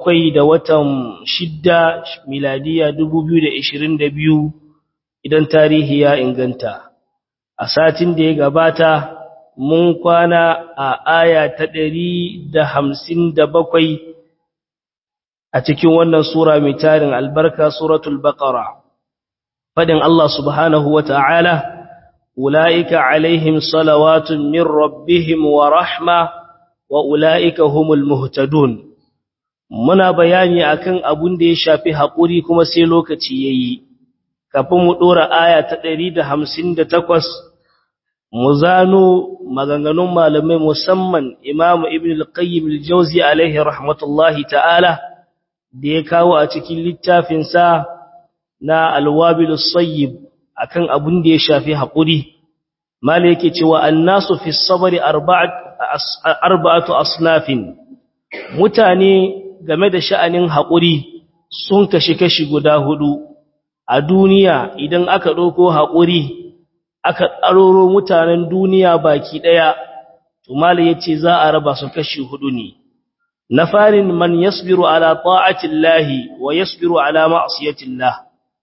bakwai da watan shidda miladiya dubu biyu da ishirin da biyu idan tarihi ya inganta a satin da ya gabata mun kwana a aya ta ɗari da hamsin da bakwai a cikin wannan sura mai tarin albarka suratul baqara fadin Allah subhanahu wa ta'ala ula'ika alaihim salawatun min rabbihim wa rahma wa ula'ika humul muhtadun muna bayani akan abun da ya shafi haƙuri kuma sai lokaci yayi kafin mu dora aya ta 158 mu zano maganganun malamai musamman Imam Ibn al-Qayyim al-Jawzi alaihi rahmatullahi ta'ala da ya kawo a cikin littafin sa na Al-Wabil as-Sayyib akan abun da ya shafi haƙuri mala yake cewa annasu fi sabri arba'atu asnafin mutane game da sha'anin haƙuri sun kashi kashi guda hudu a duniya idan aka ɗauko haƙuri aka ɗaroro mutanen duniya baki ɗaya to mala yace za a raba su kashi hudu ne na farin man yasbiru ala ta'atillahi wa yasbiru ala ma'siyatillah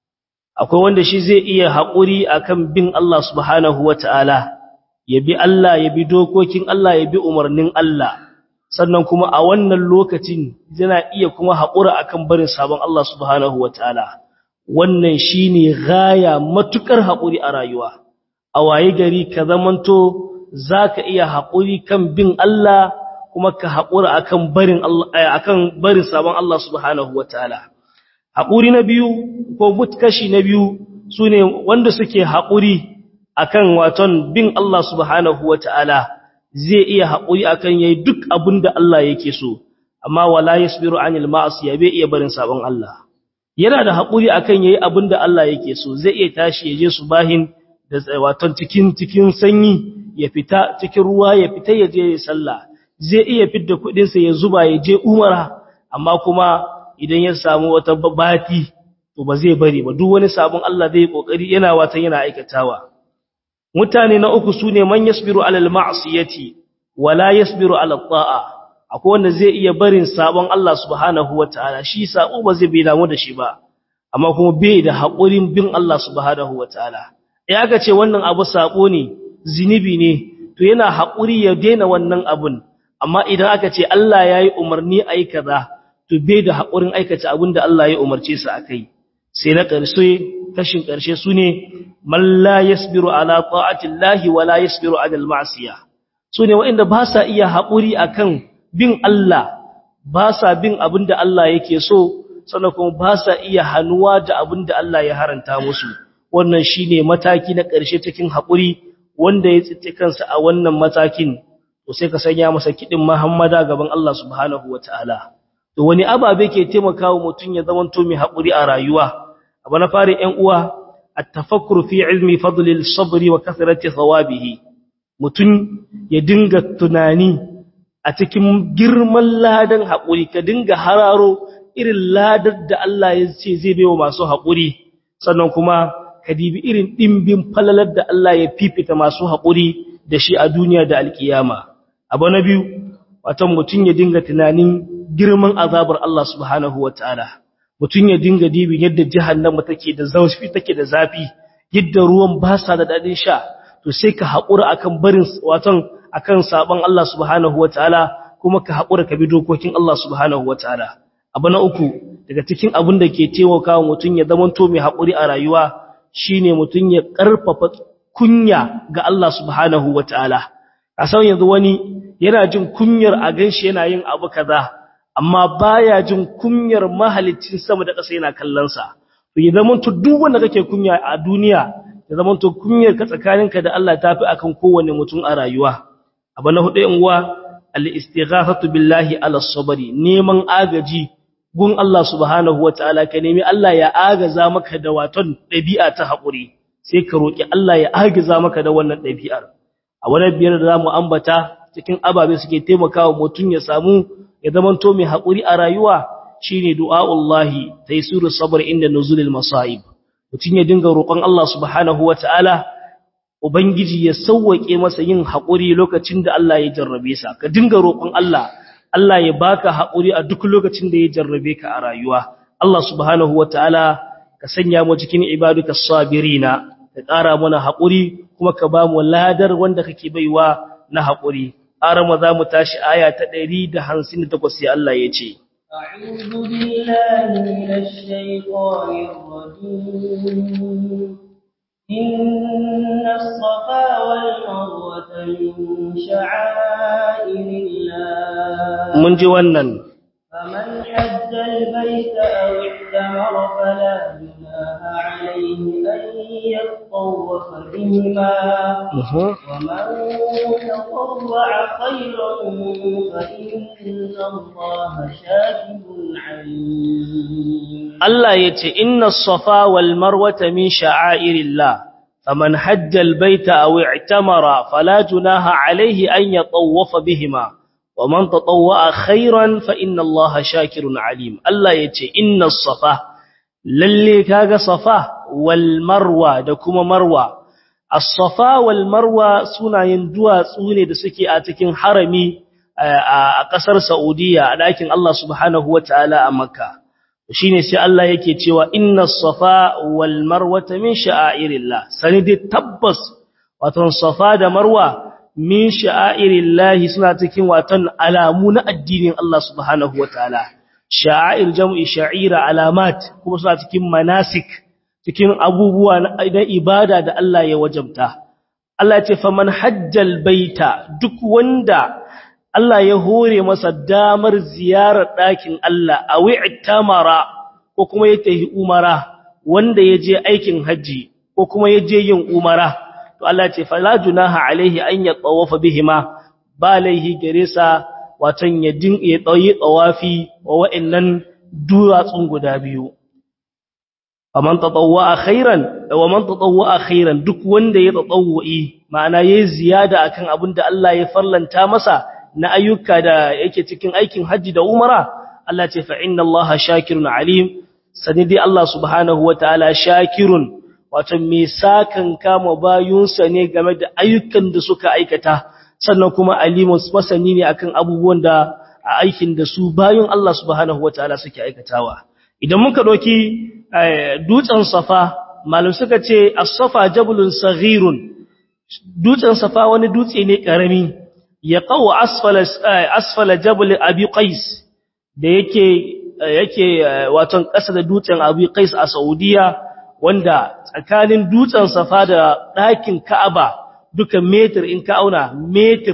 akwai wanda shi zai iya haƙuri akan bin Allah subhanahu wata'ala ya bi Allah ya bi dokokin Allah ya bi umarnin Allah sannan kuma a wannan lokacin yana iya kuma haƙura akan barin sabon Allah subhanahu wataala wannan shine gaya matukar haƙuri a rayuwa a waye gari ka zamanto zaka iya haƙuri kan bin Allah kuma ka haƙura akan barin Allah akan barin sabon Allah subhanahu wataala haƙuri na biyu ko mutkashi na biyu sune wanda suke haƙuri akan waton bin Allah subhanahu wataala zai iya haƙuri akan yayi duk abin da Allah yake so amma wala yasbiru anil ma'asiya bai iya barin sabon Allah yana da haƙuri akan yayi abin da Allah yake so zai iya tashi ya je subahin da waton cikin cikin sanyi ya fita cikin ruwa ya fita ya je sallah zai iya fidda kuɗin sa ya zuba ya je umara amma kuma idan ya samu wata babati to ba zai bari ba duk wani sabon Allah zai kokari yana watan yana aikatawa mutane na uku sune man yasbiru alal ma'siyati wala yasbiru ala ta'a akwai wanda zai iya barin sabon Allah subhanahu wataala shi sabo ba zai bi damu da shi ba amma kuma bai da haƙurin bin Allah subhanahu wataala eh aka ce wannan abu sabo ne zinubi ne to yana haƙuri ya daina wannan abun amma idan aka ce Allah yayi umarni ayi kaza to bai da haƙurin aikata abin da Allah ya umarce su akai sai na ƙarshe kashin ƙarshe sune man la yasbiru ala ta'atillahi wa la yasbiru ala al-ma'siyah sune waɗanda ba sa iya haƙuri akan bin Allah ba sa bin abinda Allah yake so sannan kuma ba sa iya hanuwa da abinda Allah ya haranta musu wannan shine mataki na ƙarshe cikin haƙuri wanda ya tsitte kansa a wannan matakin to sai ka sanya masa kidin Muhammada gaban Allah subhanahu wataala to wani ababe ke taimakawa mutun ya zamanto mai haƙuri a rayuwa abu na fari ƴan uwa التفكر في علم فضل الصبر وكثرة ثوابه mutun ya dinga tunani a cikin girman ladan haƙuri ka dinga hararo irin ladar da Allah ya ce zai baiwa masu haƙuri sannan kuma ka dibi irin dimbin falalar da Allah ya fifita masu haƙuri da shi a duniya da alkiyama abu na biyu watan mutun ya dinga tunanin girman azabar Allah subhanahu wataala mutum ya dinga dibin yadda jahannama take da zafi take da zafi yadda ruwan ba sa da dadin sha to sai ka haƙura akan barin watan akan saban Allah subhanahu wataala kuma ka haƙura ka bi dokokin Allah subhanahu wataala abu na uku daga cikin abin da ke taimakawa mutum ya zamanto mai haƙuri a rayuwa shine mutum ya ƙarfafa kunya ga Allah subhanahu wataala a san yanzu wani yana jin kunyar a ganshi yana yin abu kaza amma baya jin kunyar mahalicin sama da ƙasa yana kallon sa to ya zama to duk wanda kake kunya a duniya ya zama to kunyar ka tsakaninka da Allah tafi akan kowanne mutum a rayuwa abu na hudu uwa al-istighathatu billahi ala sabri neman agaji gun Allah subhanahu wataala ka nemi Allah ya agaza maka da waton dabi'a ta hakuri sai ka roki Allah ya agaza maka da wannan dabi'ar a wannan biyar da zamu ambata cikin ababe suke taimakawa mutum ya samu ya zamanto mai haƙuri a rayuwa shine du'a'ullahi taysuru sabr inda nuzulil masa'ib mutum ya dinga roƙon Allah subhanahu wataala ubangiji ya sauwake masa yin haƙuri lokacin da Allah ya jarrabe sa ka dinga roƙon Allah Allah ya baka haƙuri a duk lokacin da ya jarrabe ka a rayuwa Allah subhanahu wataala ka sanya mu cikin ibaduka sabirina ka ƙara mana haƙuri kuma ka ba mu ladar wanda kake baiwa na haƙuri arama za mu tashi aya ta 158 sai Allah ya ce أعوذ بالله من الشيطان الرجيم إن الصفا والمروة من شعائر الله mun ji wannan فمن حج البيت أو اعتمر فلا جناح عليه أن يطوف بهما ومن تطوع خيرا فإن الله شاكر عليم Allah ya ce inna safa wal marwata min sha'airillah faman hajja al baita aw i'tamara fala junaha alayhi an yatawwafa bihima waman tatawwa khairan fa inna Allaha shakirun alim Allah ya ce inna safa lalle kaga safa wal marwa da kuma marwa as-safa wal marwa sunayen duwatsu ne da suke a cikin harami a ƙasar Saudiya a ɗakin Allah subhanahu wataala a Makka shine sai Allah yake cewa inna safa wal marwata min sha'airillah sani dai tabbas wato safa da marwa min sha'airillah suna cikin waton alamu na addinin Allah subhanahu wataala sha'air jam'i sha'ira alamat kuma suna cikin manasik cikin abubuwa na ibada da Allah ya wajabta Allah ya ce faman hajjal baita duk wanda Allah ya hore masa damar ziyarar ɗakin Allah a wi'tamara ko kuma ya tafi umara wanda ya je aikin haji ko kuma ya je yin umara to Allah ce fala junaha alaihi an ya tawafa bihima ba laihi gare sa watan ya din ya tsayi tsawafi wa wa'annan duwatsun guda biyu faman tatawwa khairan wa man tatawwa khairan duk wanda ya tatawwi ma'ana yayi ziyada akan abin da Allah ya farlanta masa na ayyuka da yake cikin aikin haji da umara Allah ce fa inna Allah shakirun alim sani dai Allah subhanahu wataala shakirun wato me sakan kama bayunsa ne game da ayyukan da suka aikata sannan kuma alimun masani ne akan abubuwan da a aikin da su bayun Allah subhanahu wataala suke aikatawa idan muka doki dutsen safa malum suka ce as-safa jabalun saghirun dutsen safa wani dutse ne karami ya qaw asfala asfala jabal abi qais da yake yake waton ƙasa da dutsen abi qais a saudiya wanda tsakanin dutsen safa da ɗakin ka'aba duka metir in ka auna metir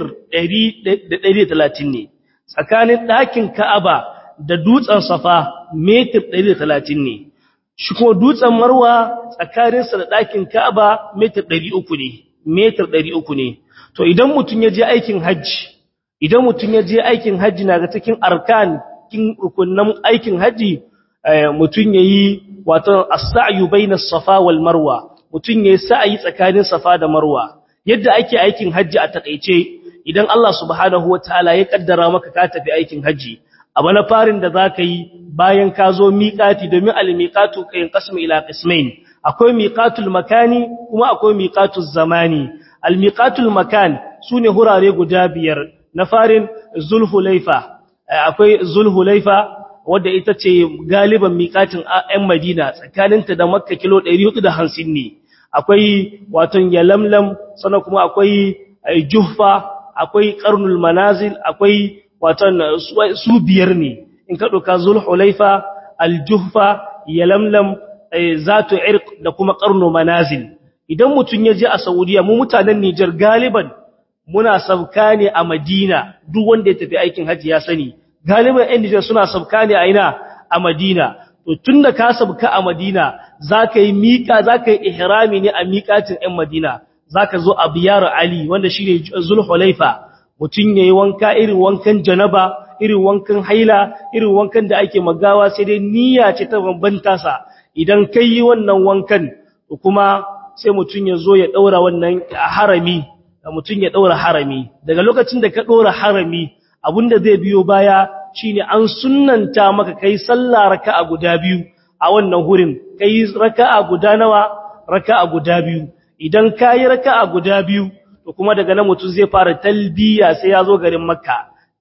130 ne tsakanin ɗakin ka'aba da dutsen safa metir 130 ne shi kuma dutsen marwa tsakaninsa da ɗakin ka'aba metir 300 ne metir 300 ne to idan mutum ya je aikin hajji idan mutum ya je aikin hajji na ga cikin arkan kin rukunan aikin hajji mutum yayi wato as-sa'yu bainas safa wal marwa mutum yayi sa'yi tsakanin safa da marwa yadda ake aikin hajji a takeice idan Allah subhanahu wataala ya kaddara maka ka tafi aikin hajji abu na farin da zaka yi bayan ka zo miqati domin al-miqatu kayin qasmu ila qismain akwai miqatul makani kuma akwai miqatul zamani al-miqatul makan sune hurare guda biyar na farin zulhulaifa akwai zulhulaifa wadda ita ce galiban miƙatin ‘yan Madina tsakaninta da Makka kilo 450 ne, akwai waton yalamlam, sannan kuma akwai juhfa, akwai ƙarnul manazil, akwai waton su biyar ne, in ka ɗauka zulhulaifa, aljuhfa, yalamlam, zato irk da kuma ƙarnul manazil. Idan mutum ya je a Saudiya, mu mutanen Nijar galiban muna sabka ne a Madina, duk wanda ya tafi aikin hajji ya sani. galiban ‘yan Nijar suna sabka ne a ina a Madina, to tun da ka sabka a Madina za ka yi miƙa za ka yi ihrami ne a miƙatin ‘yan Madina, za ka zo a biyar Ali wanda shi ne Zulhulaifa, mutum ya yi wanka irin wankan janaba, irin wankan haila, irin wankan da ake magawa sai dai niyya ce ta bambanta sa, idan ka yi wannan wankan, kuma sai mutum ya zo ya ɗaura wannan harami, mutum ya ɗaura harami, daga lokacin da ka ɗaura harami, da zai biyo baya shine an sunnanta maka kai sallah raka'a guda biyu a wannan hurin kai raka'a guda nawa raka'a guda biyu idan kai raka'a guda biyu to kuma daga nan mutum zai fara talbiya sai ya zo garin makka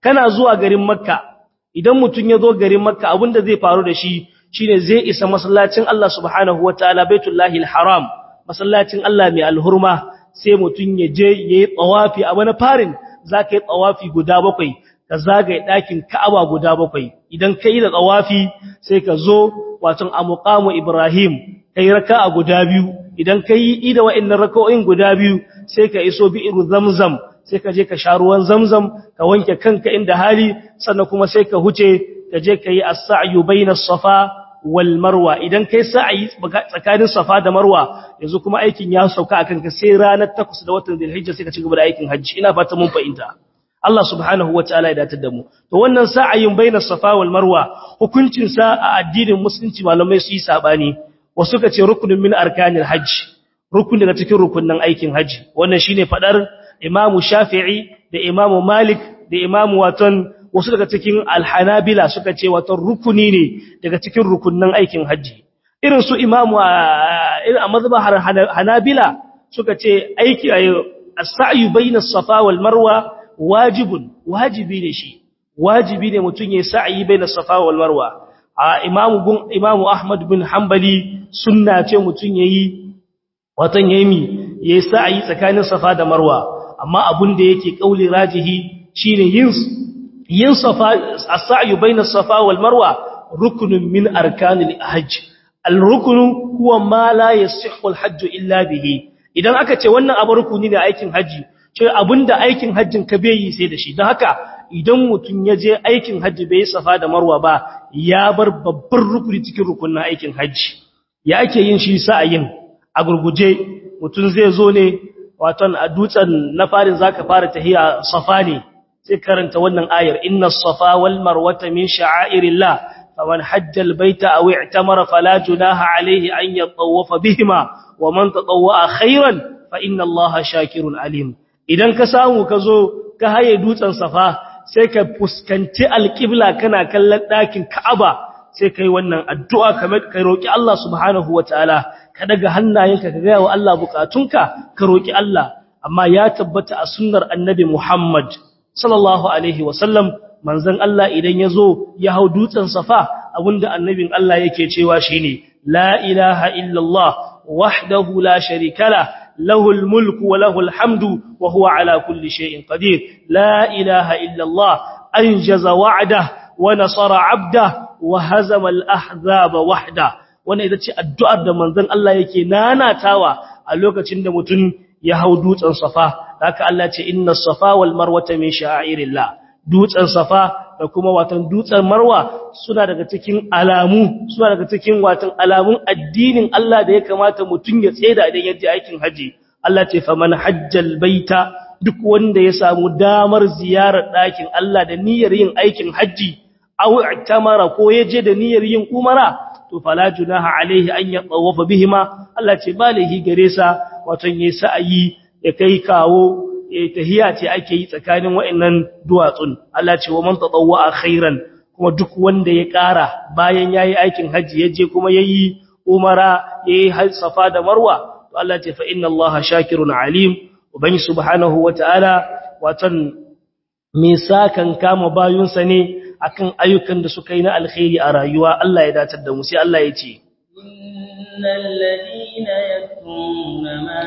kana zuwa garin makka idan mutum ya zo garin makka abinda zai faru da shi shine zai isa masallacin Allah subhanahu wataala baitullahi alharam masallacin Allah mai alhurma sai mutum ya je yayi tsawafi a wani farin zaka yi tsawafi guda bakwai ka zagaye ɗakin Ka'aba guda bakwai idan kai da tsawafi sai ka zo wato a muqamu Ibrahim kai raka'a guda biyu idan kai ida wa'annan raka'o'in guda biyu sai ka iso bi'ru zamzam sai ka je ka sha ruwan zamzam ka wanke kanka inda hali sannan kuma sai ka huce ka je ka yi as-sa'yu bainas safa wal marwa idan kai sa'ayi tsakanin safa da marwa yanzu kuma aikin ya sauka akan ka sai ranar 8 da watan Dhulhijja sai ka ci gaba da aikin hajji ina fata mun fahimta Allah subhanahu wataala ya datar da mu to wannan sa'ayin bainas safa wal marwa hukuncin sa a addinin musulunci malamai su yi sabani wasu ka ce rukunin min arkanil hajj rukun daga cikin rukunnan aikin hajji wannan shine fadar Imam Shafi'i da Imam Malik da Imam Watan wasu daga cikin alhanabila suka ce wato rukuni ne daga cikin rukunnan aikin hajji irin su imamu irin a mazhabin hanabila suka ce aiki as-sa'yu bayna as-safa wal marwa wajibun wajibi ne shi wajibi ne mutun yayin sa'i bayna as-safa wal marwa a imamu gun imamu ahmad bin hanbali sunna ce mutun yayi watan yayi yayi sa'i tsakanin safa da marwa amma abun da yake kauli rajihi shine yin yin safa as-sa'yu bayna as-safa wal marwa ruknun min arkanil hajj al-ruknu huwa ma la yasihhu al-hajj illa bihi idan aka ce wannan abu rukuni ne aikin haji ce abinda aikin hajjin ka bai yi sai da shi don haka idan mutun ya je aikin haji bai safa da marwa ba ya bar babbar rukuni cikin rukunin aikin haji ya ake yin shi sa'ayin a gurguje mutun zai zo ne waton a dutsen na farin zaka fara tahiya safa ne sai karanta wannan ayar inna safa wal marwata min sha'airillah faman hajja al baita aw i'tamara fala junaha alayhi an yatawafa bihima wa man tatawwa khairan fa inna allaha shakirun alim idan ka samu ka zo ka haye dutsen safa sai ka fuskanci alqibla kana kallon dakin ka'aba sai kai wannan addu'a kamar kai roki Allah subhanahu wataala ka daga hannayenka ka ga wa Allah bukatunka ka roki Allah amma ya tabbata a sunnar annabi Muhammad sallallahu alaihi wasallam manzon Allah idan yazo ya hau dutsen safa abinda annabin Allah yake cewa shine la ilaha illallah wahdahu la sharika la lahul mulku wa lahul hamdu wa huwa ala kulli shay'in qadir la ilaha illallah anjaza wa'dah wa nasara 'abdah wa hazama al-ahzaba wahda wannan ita ce addu'ar da manzon Allah yake nanatawa a lokacin da mutum ya hau dutsen safa haka Allah ce inna safa wal marwata min sha'irillah dutsen safa da kuma watan dutsen marwa suna daga cikin alamu suna daga cikin watan alamun addinin Allah da ya kamata mutum ya tseda idan ya je aikin haji Allah ce faman hajjal baita duk wanda ya samu damar ziyarar ɗakin Allah da niyyar yin aikin haji aw i'tamara ko ya je da niyyar yin umara to fala junaha alaihi an yatawafa bihima Allah ce balihi gare sa watan yayi sa'ayi ya kai kawo tahiya ce ake yi tsakanin wa'annan duwatsun Allah ce wa man tatawwa khairan kuma duk wanda ya ƙara bayan yayi aikin haji yaje kuma yayi umara yayi hal safa da marwa to Allah ce fa inna Allaha shakirun alim ubangi subhanahu wataala watan me sakan kama bayunsa ne akan ayyukan da suka yi na alkhairi a rayuwa Allah ya datar da mu sai Allah ya ce innal ladina yaktumuna ma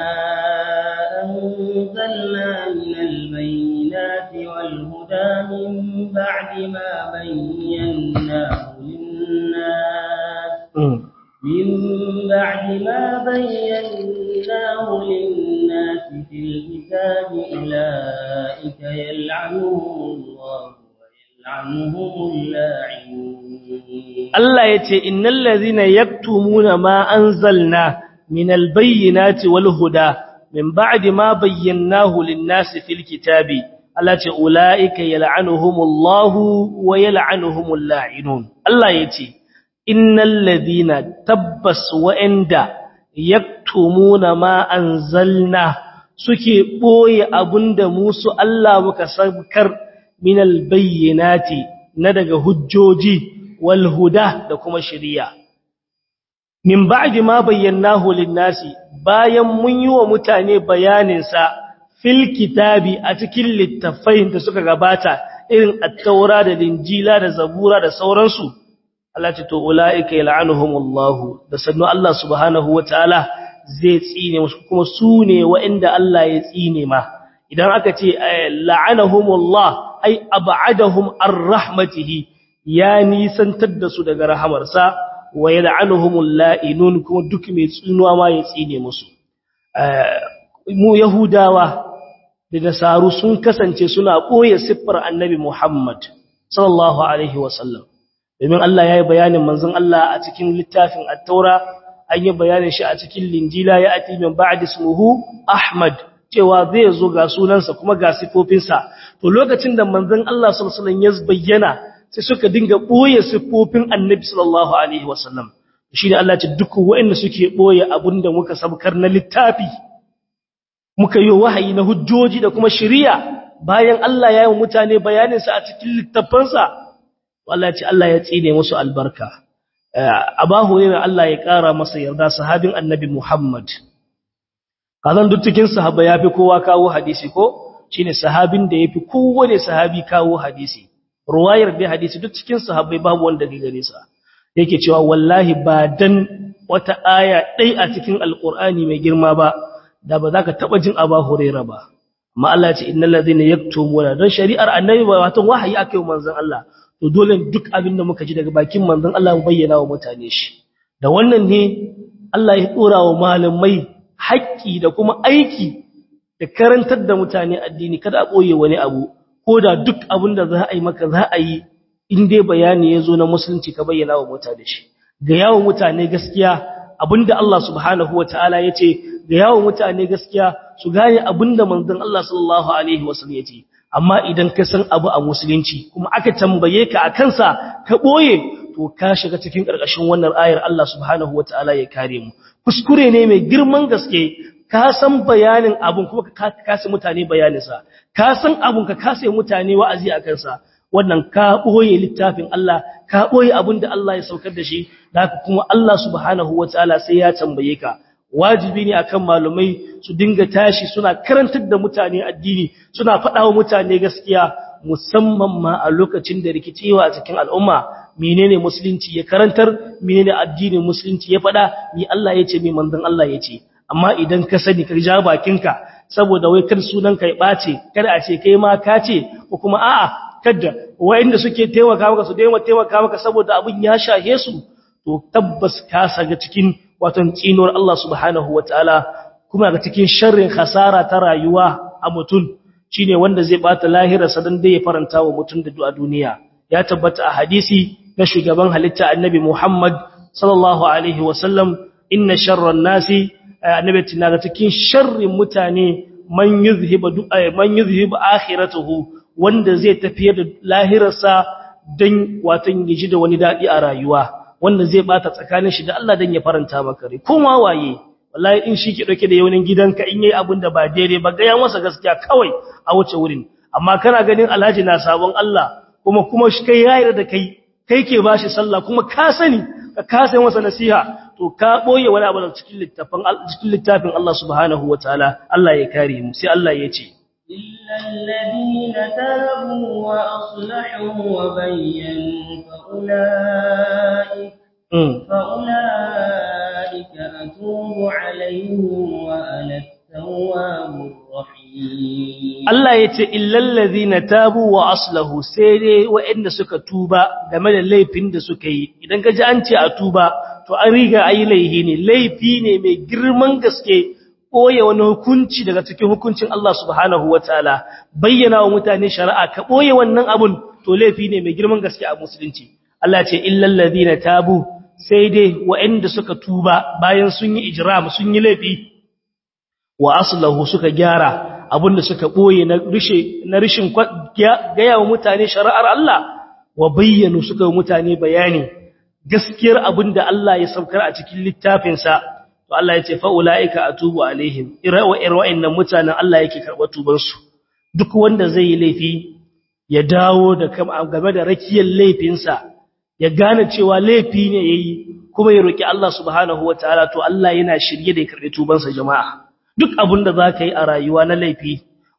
أنزلنا من البينات والهدى من بعد ما بيناه للناس من بعد ما بيناه للناس في الكتاب أولئك يلعنهم الله ويلعنهم اللاعنون الله يتي إن الذين يكتمون ما أنزلنا من البينات والهدى من بعد ما بيناه للناس في الكتاب التي أولئك يلعنهم الله ويلعنهم اللاعنون الله يتي إن الذين تبس وإندا يكتمون ما أنزلنا suke ɓoye abin da musu Allah muka sabkar minal bayyanati na daga hujjoji wal huda da kuma shari'a min ba'di ma bayyanahu lin-nasi bayan mun yi wa mutane bayanin sa fil kitabi a cikin littafai da suka gabata irin at-taura da linjila da zabura da sauransu Allah ce to ulaika yal'anuhumullahu da sannu Allah subhanahu wataala zai tsine musu kuma su ne waɗanda Allah ya tsine ma idan aka ce la'anahumullah ay ab'adahum ar-rahmatihi ya nisantar da su daga rahamarsa wa yal'anuhumul la'inun kuma duk mai tsinuwa ma ya tsine musu mu yahudawa da nasaru sun kasance suna koye siffar annabi Muhammad sallallahu alaihi wasallam domin Allah ya yi bayanin manzon Allah a cikin littafin at-taura an yi bayanin shi a cikin linjila ya ati min ba'di ismuhu Ahmad cewa zai zo ga sunansa kuma ga sifofinsa to lokacin da manzon Allah sallallahu alaihi wasallam ya bayyana sai suka dinga boye sifofin annabi sallallahu alaihi wasallam shi ne Allah ya ce duk waɗanda suke boye abinda muka sabkar na littafi muka yi wahayi na hujjoji da kuma shari'a bayan Allah ya yi mutane bayaninsa a cikin littafansa Allah ya ce Allah ya tsine musu albarka abahu ne Allah ya ƙara masa yarda sahabin annabi Muhammad kazan duk cikin sahaba yafi kowa kawo hadisi ko shine sahabin da yafi kowane sahabi kawo hadisi ruwayar da hadisi duk cikin sahabbai babu wanda ga gare sa yake cewa wallahi ba dan wata aya dai a cikin alqur'ani mai girma ba da ba za ka taba jin aba huraira ba amma Allah ya ce innal ladhina yaktumuna dan shari'ar annabi ba wato wahayi akai manzon Allah to dole duk abin da muka ji daga bakin manzon Allah mu bayyana wa mutane shi da wannan ne Allah ya dora wa malamai haƙƙi da kuma aiki da karantar da mutane addini kada a boye wani abu ko da duk abin da za a yi maka za a yi in dai bayani ya zo na musulunci ka bayyana wa mutane shi ga yawon mutane gaskiya abinda Allah subhanahu wataala ya ce ga yawon mutane gaskiya su gane abinda manzon Allah sallallahu alaihi wasallam ya ce amma idan ka san abu a musulunci kuma aka tambaye ka a kansa ka boye to ka shiga cikin ƙarƙashin wannan ayar Allah subhanahu wataala ya kare mu kuskure ne mai girman gaske ka san bayanin abun kuma ka kasa mutane bayaninsa ka san abun ka kasa mutane wa'azi a kansa wannan ka boye littafin Allah ka boye abin da Allah ya saukar da shi da haka kuma Allah subhanahu wataala sai ya tambaye ka wajibi ne akan malumai su dinga tashi suna karantar da mutane addini suna faɗa wa mutane gaskiya musamman ma a lokacin da rikicewa a cikin al'umma menene musulunci ya karantar menene addinin musulunci ya faɗa ni Allah ya ce mi manzon Allah ya ce amma idan ka sani ka ja bakinka saboda wai kar sunan ka ya bace kada a ce kai ma ka ce ko kuma a'a kada wayanda suke taimaka maka su daima taimaka maka saboda abin ya shahe su to tabbas ka saga cikin watan tsinuwar Allah subhanahu wataala kuma ga cikin sharrin khasara ta rayuwa a mutum shine wanda zai bata lahirarsa dan dai ya faranta wa mutum da a duniya ya tabbata a hadisi na shugaban halitta annabi Muhammad sallallahu alaihi wasallam inna sharran nasi annabi tana ga cikin sharrin mutane man yuzhiba man yuzhiba akhiratuhu wanda zai tafiyar da lahirarsa dan watan yaji da wani dadi a rayuwa wanda zai bata tsakanin shi da Allah dan ya faranta maka rai kuma waye wallahi in shi ke dauke da yawanin gidanka in yayi abin da ba daidai ba ga ya masa gaskiya kawai a wuce wurin amma kana ganin alhaji na sabon Allah kuma kuma shi kai yayar da kai kai ke bashi sallah kuma ka sani ka kasa masa nasiha to ka boye wani abu cikin littafin cikin littafin Allah subhanahu wataala Allah ya kare mu sai Allah ya ce إلا الذين تابوا وأصلحوا وبينوا فأولئك فأولئك أتوب عليهم وأنا التواب الرحيم Allah ya ce illallazi na tabu wa aslahu sai dai waɗanda suka tuba game da laifin da suka yi idan ka ji an ce a tuba to an riga ayi laifi ne laifi ne mai girman gaske ɓoye wani hukunci daga cikin hukuncin Allah subhanahu wataala bayyana wa mutane shari'a ka ɓoye wannan abun to laifi ne mai girman gaske a musulunci Allah ce illallazi na tabu sai dai waɗanda suka tuba bayan sun yi ijram sun yi laifi wa aslahu suka gyara abinda suka boye na rishe na rishin gaya wa mutane shari'ar Allah wa bayyanu suka wa mutane bayani gaskiyar abinda Allah ya saukar a cikin littafinsa to Allah ya ce fa ulaika atubu alaihim irawa irwa'innan mutanen Allah yake karɓar tuban su duk wanda zai yi laifi ya dawo da game da rakiyar laifinsa ya gane cewa laifi ne yayi kuma ya roki Allah subhanahu wataala to Allah yana shirye da ya karɓi tubansa jama'a duk abin da za ka yi a rayuwa na laifi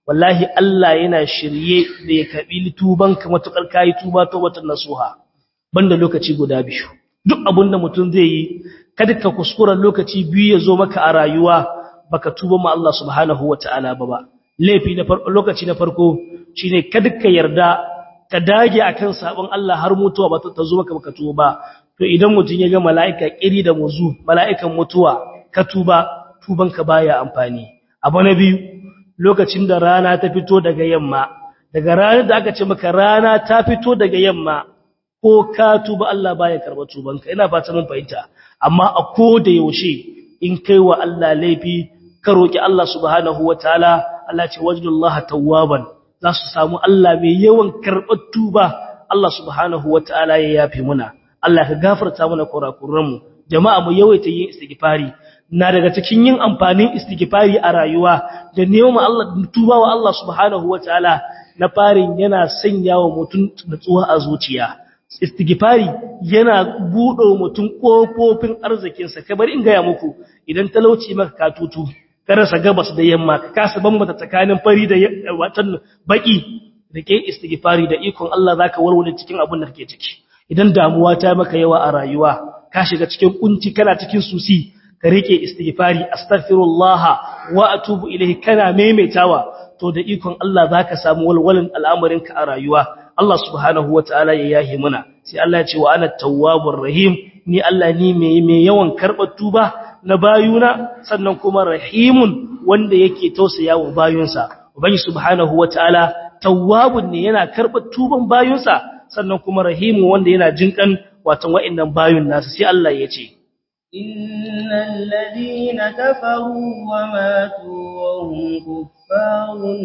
wallahi Allah yana shirye da ya karbi tubanka matukar kai tuba tawbatan nasuha banda lokaci guda biyu duk abinda mutum zai yi kada ka kuskura lokaci biyu ya zo maka a rayuwa baka tuba ma Allah subhanahu wataala ba ba laifi na farko lokaci na farko shine kada ka yarda ka dage akan sabon Allah har mutuwa ba ta zo maka baka tuba ba to idan mutum ya ga mala'ika kiri da muzu mala'ikan mutuwa ka tuba tubanka baya amfani abu na biyu lokacin da rana ta fito daga yamma daga ranar da aka ce maka rana ta fito daga yamma ko ka tuba Allah baya karba tubanka ina fata mun fahimta amma a ko da yaushe in kai wa Allah laifi ka roki Allah subhanahu wataala Allah ce wajdullaha tawwaban za su samu Allah mai yawan karbar tuba Allah subhanahu wataala ya yafi muna Allah ka gafarta mana kurakuranmu jama'a mu yawaita yin istighfari na daga cikin yin amfanin istighfari a rayuwa da neman Allah tuba wa Allah subhanahu wataala na farin yana sanya wa mutum nutsuwa a zuciya istighfari yana buɗe mutum kofofin arzikinsa kamar in gaya muku idan talauci maka katutu ka rasa gabas da yamma ka kasa bambata tsakanin fari da watan baki da ke istighfari da ikon Allah zaka warware cikin abin da kake ciki idan damuwa ta maka yawa a rayuwa ka shiga cikin kunci kana cikin susi ka rike istighfari astaghfirullah wa atubu ilayhi kana maimaitawa to da ikon Allah zaka samu walwalan al'amarinka a rayuwa Allah subhanahu wataala ya yahi muna sai Allah ya ce wa ana tawwabur rahim ni Allah ni mai mai yawan karbar tuba na bayuna sannan kuma rahimun wanda yake tausaya wa bayunsa ubangi subhanahu wataala tawwabun ne yana karbar tuban bayunsa sannan kuma rahimu wanda yana jinkan watan wa'annan bayun nasu sai Allah ya ce innal ladina kafaru wa matu wa hum kuffarun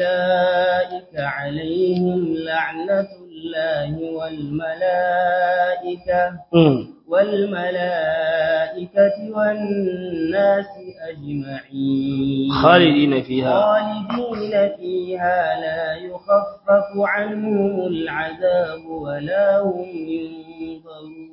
ulaika alaihim la'natullahi wal malaika wal malaikati wan nasi ajma'in khalidina fiha khalidina fiha la yukhaffafu anhumul 'adhabu wa la hum yunzarun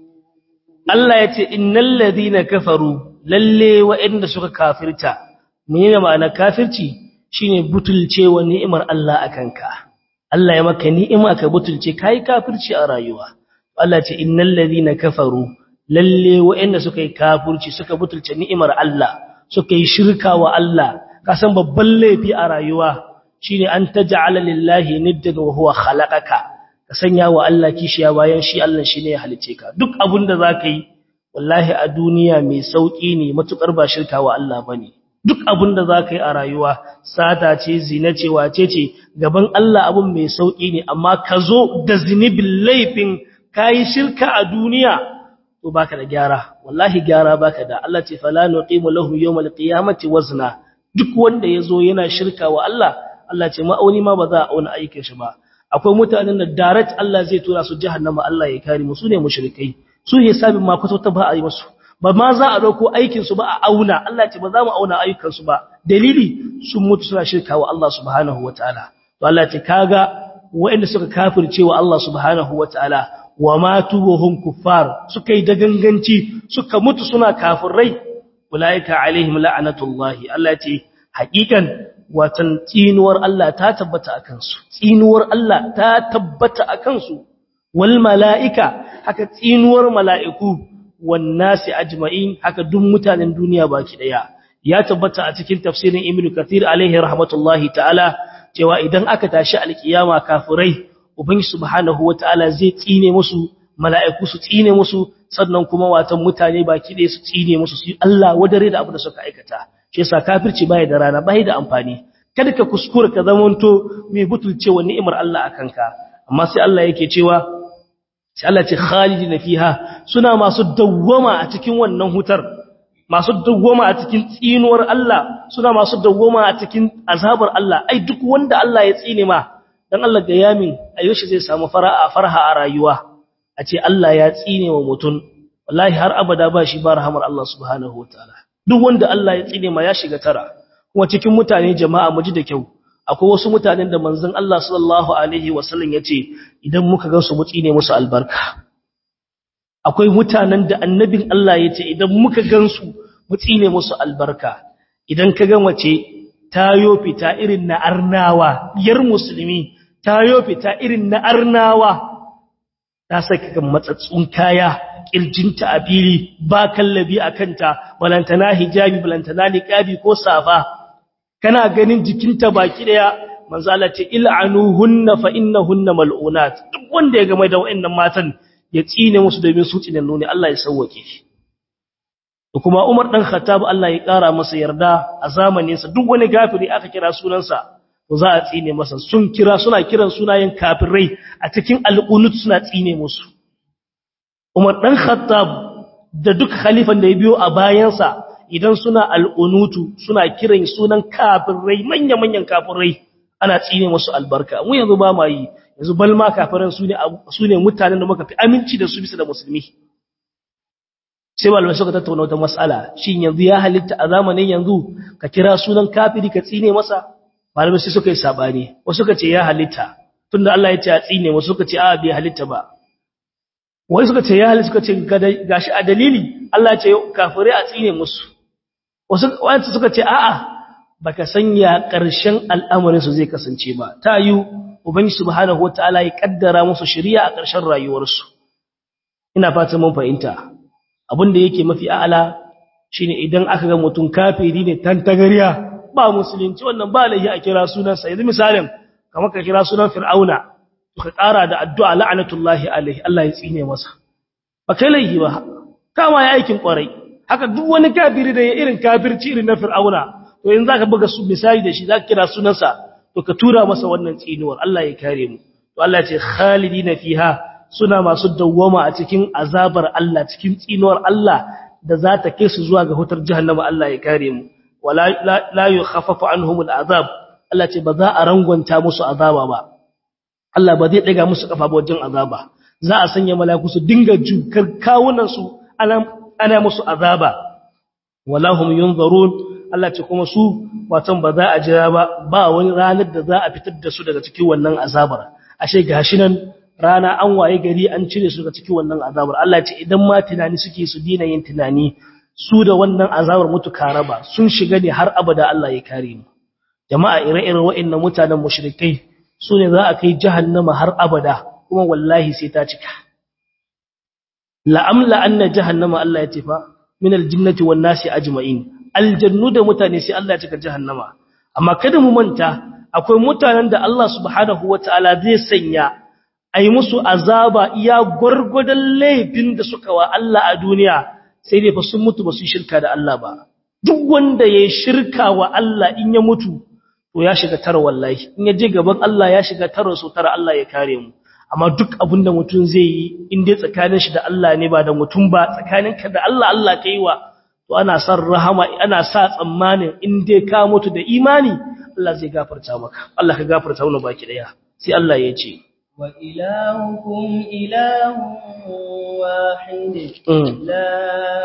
Allah ya ce innal ladina kafaru lalle wa'anda suka kafirta menene ma'ana kafirci shine butulcewa ni'imar Allah akanka Allah ya maka ni'ima ka butulce kai kafirci a rayuwa Allah ya ce innal ladina kafaru lalle wa'anda suka yi kafirci suka butulce ni'imar Allah suka yi shirka wa Allah kasan babban laifi a rayuwa shine an taj'ala lillahi niddan wa huwa khalaqaka ka sanya wa Allah kishiya bayan shi Allah shi ne ya halice ka duk abin da za ka yi wallahi a duniya mai sauƙi ne matuƙar ba shirka wa Allah ba ne duk abin da za ka yi a rayuwa sata ce zina ce wace ce gaban Allah abin mai sauƙi ne amma ka zo da zinibin laifin ka yi shirka a duniya to baka da gyara wallahi gyara baka da Allah ce fala nuqimu lahu yawmal qiyamati wazna duk wanda yazo yana shirka wa Allah Allah ce ma'auni ma ba za a auna aikin shi ba akwai mutanen da direct Allah zai tura su jahannama Allah ya kare mu su ne mushrikai su hisabin ma kusa ta ba a yi musu ba ma za a dauko aikin su ba a auna Allah ce ba za mu auna ayyukan su ba dalili sun mutu suna shirka wa Allah subhanahu wataala to Allah ce kaga waɗanda suka kafirce wa Allah subhanahu wataala wa matu wa hum kuffar suka yi da ganganci suka mutu suna kafirai ulaika alaihim la'natullahi Allah ce haƙiƙan watan tsinuwar Allah ta tabbata a kansu tsinuwar Allah ta tabbata a kansu wal mala'ika haka tsinuwar mala'iku wan nasi ajma'in haka duk mutanen duniya baki daya ya tabbata a cikin tafsirin Ibn Kathir alaihi rahmatullahi ta'ala cewa idan aka tashi alkiyama kafirai ubangi subhanahu wata'ala zai tsine musu mala'iku su tsine musu sannan kuma watan mutane baki daya su tsine musu su Allah wadare da abu da suka aikata shi yasa kafirci bai da rana bai da amfani kada ka kuskura ka zamanto mai butulcewa ni'imar Allah akan ka amma sai Allah yake cewa sai Allah ce khalidina fiha suna masu dawwama a cikin wannan hutar masu dawwama a cikin tsinuwar Allah suna masu dawwama a cikin azabar Allah ai duk wanda Allah ya tsine ma dan Allah ga yamin ayoshi zai samu fara'a farha a rayuwa a ce Allah ya tsine wa mutum wallahi har abada ba shi ba rahamar Allah subhanahu wataala duk wanda Allah ya tsine ma ya shiga tara kuma cikin mutane jama'a mu ji da kyau akwai wasu mutanen da manzon Allah sallallahu alaihi wasallam yace idan muka ga su mu tsine musu albarka akwai mutanen da annabin Allah yace idan muka gansu mu tsine musu albarka idan ka ga mace tayo fita irin na arnawa yar musulmi tayo fita irin na arnawa ta saka kan matsatsun kaya kirjinta a fili ba kallabi a kanta balantana hijabi balantana niqabi ko safa kana ganin jikinta baki daya manzo Allah ce il'anuhunna fa innahunna mal'unat duk wanda ya game da wayannan matan ya tsine musu domin su tsinen ne Allah ya sauwake kuma Umar dan Khattab Allah ya kara masa yarda a zamanin sa duk wani gafiri aka kira sunansa to za a tsine masa sun kira suna kiran sunayen kafirai a cikin alqunut suna tsine musu Umar dan Khattab da duk khalifan da ya biyo a bayansa idan suna alqunutu suna kiran sunan kafirai manya-manyan kafirai ana tsine musu albarka mu yanzu ba ma yi yanzu balma kafiran su ne su ne mutanen da muka fi aminci da su bisa da musulmi sai malamai suka tattauna wata mas'ala shin yanzu ya halitta a zamanin yanzu ka kira sunan kafiri ka tsine masa malamai sai suka yi sabani wasu suka ce ya halitta tunda Allah ya ce a tsine wasu suka ce a bai halitta ba wai suka ce ya halitta suka ce gashi a dalili Allah ya ce kafirai a tsine musu wasu wanda suka ce a'a baka sanya ƙarshen al'amarin su zai kasance ba ta yi ubangi subhanahu wataala ya kaddara musu shari'a a ƙarshen rayuwarsu ina fatan mun fahimta abin da yake mafi a'ala shine idan aka ga mutum kafiri ne tantagariya ba musulunci wannan ba laihi a kira sunansa yanzu misalin kamar ka kira sunan fir'auna to ka ƙara da addu'a la'anatullahi alaihi Allah ya tsine masa ba kai laihi ba kama ya aikin kwarai haka duk wani kafiri da ya irin kafirci irin na fir'auna to yanzu zaka buga su misali da shi zaka kira sunansa to ka tura masa wannan tsinuwar Allah ya kare mu to Allah ya ce khalidina fiha suna masu dawwama a cikin azabar Allah cikin tsinuwar Allah da za ta kai su zuwa ga hutar jahannama Allah ya kare mu wala la yukhaffafu anhum al'azab Allah ce ba za a rangwanta musu azaba ba Allah ba zai daga musu kafa ba wajen azaba za a sanya mala'iku su dinga jukar kawunan su ana ana musu azaba wala hum yunzarun Allah ce kuma su watan ba za a jira ba ba wani ranar da za a fitar da su daga cikin wannan azabar ashe gashi nan rana an waye gari an cire su daga cikin wannan azabar Allah ce idan ma tunani suke su dina yin tunani su da wannan azabar mutu karaba sun shiga ne har abada Allah ya kare mu jama'a ire-iren wa'annan mutanen mushrikai su ne za a kai jahannama har abada kuma wallahi sai ta cika la'amla anna jahannama Allah ya ce fa min aljinnati wan nasi ajma'in aljannu da mutane sai Allah ya cika jahannama amma kada mu manta akwai mutanen da Allah subhanahu wataala zai sanya ai musu azaba iya gurgudan laifin da suka wa Allah a duniya sai dai fa sun mutu ba su shirka da Allah ba duk wanda ya shirka wa Allah in ya mutu to ya shiga tara wallahi in ya je gaban Allah ya shiga tara so tara Allah ya kare mu amma duk abinda mutum zai yi in dai tsakanin shi da Allah ne ba da mutum ba tsakaninka da Allah Allah kai wa to ana san rahama ana sa tsammanin in dai ka mutu da imani Allah zai gafarta maka Allah ka gafarta mana baki daya sai Allah ya ce wa ilahukum ilahun wahid la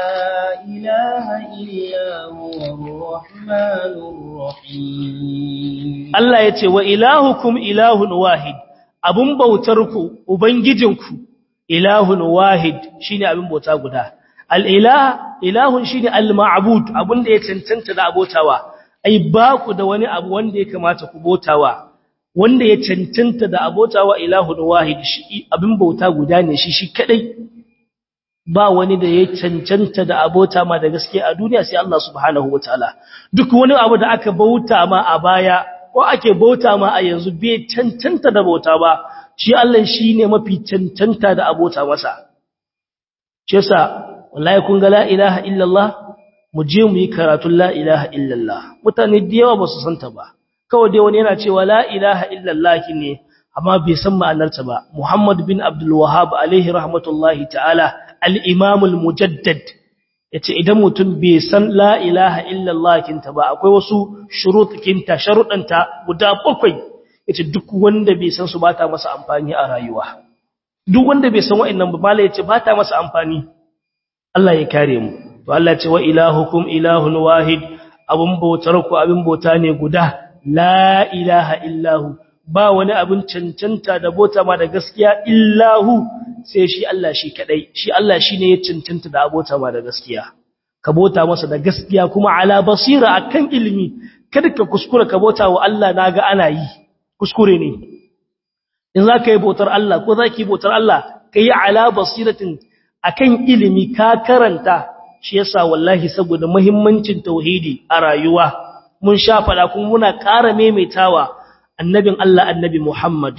ilaha illa huwa rahmanur rahim Allah ya ce wa ilahukum ilahun wahid abun bautarku ubangijinku ilahun wahid shine abin bauta guda al-ilah ilahun shine al-ma'bud abunda ya cancanta da abotawa ai ba ku da wani abu wanda ya kamata ku botawa wanda ya cancanta da abotawa ilahun wahid shi abin bauta guda ne shi shi kadai ba wani da ya cancanta da abota ma da gaske a duniya sai Allah subhanahu wataala duk wani abu da aka bauta ma a baya ko ake bauta ma a yanzu bai cancanta da bauta ba shi Allah shine mafi cancanta da abota masa shi yasa wallahi kun ga la ilaha illallah mu je mu yi karatun la ilaha illallah mutane da yawa ba su santa ba kawai dai wani yana cewa la ilaha illallah ne amma bai san ma'anarta ba Muhammad bin Abdul Wahhab alaihi rahmatullahi ta'ala al-Imam al-Mujaddad yace idan mutum bai san la ilaha illallah kinta ba akwai wasu shurutukinta sharuɗanta guda bakwai yace duk wanda bai san su bata masa amfani a rayuwa duk wanda bai san wa'annan ba mallai yace bata masa amfani Allah ya kare mu to Allah ya ce wa ilahukum ilahun wahid abun bautar ku abin bauta ne guda la ilaha illahu ba wani abin cancanta da bota ma da gaskiya illahu sai shi Allah shi kadai shi Allah shine ya cancanta da abota ma da gaskiya ka bota masa da gaskiya kuma ala basira akan ilimi kada ka kuskura ka bauta wa Allah naga ana yi kuskure ne in za ka yi bautar Allah ko za ki yi bautar Allah ka yi ala basiratin akan ilimi ka karanta shi yasa wallahi saboda muhimmancin tauhidi a rayuwa mun sha fada kuma muna ƙara maimaitawa annabin Allah annabi Muhammad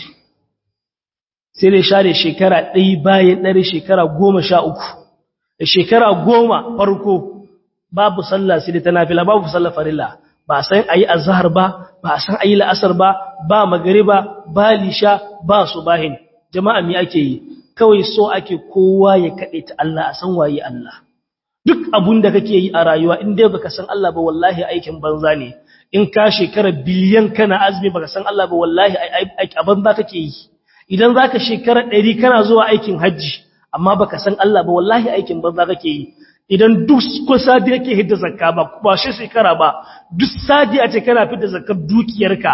sai dai share shekara ɗaya bayan ɗari shekara goma sha uku da shekara goma farko babu sallah sai dai ta nafila babu sallah farilla ba a san ayi azhar ba ba a san ayi la'asar ba ba magariba ba lisha ba subahin jama'a me ake yi kawai so ake kowa ya kade ta Allah a san waye Allah duk abun da kake yi a rayuwa in dai baka san Allah ba wallahi aikin banza ne in ka shekara biliyan kana azumi baka san Allah ba wallahi a banza kake yi idan zaka shekara 100 kana zuwa aikin haji amma baka san Allah ba wallahi aikin banza kake yi idan duk kusa da yake hidda zakka ba ba shi shekara ba duk sadi a ce kana fitar zakkar dukiyarka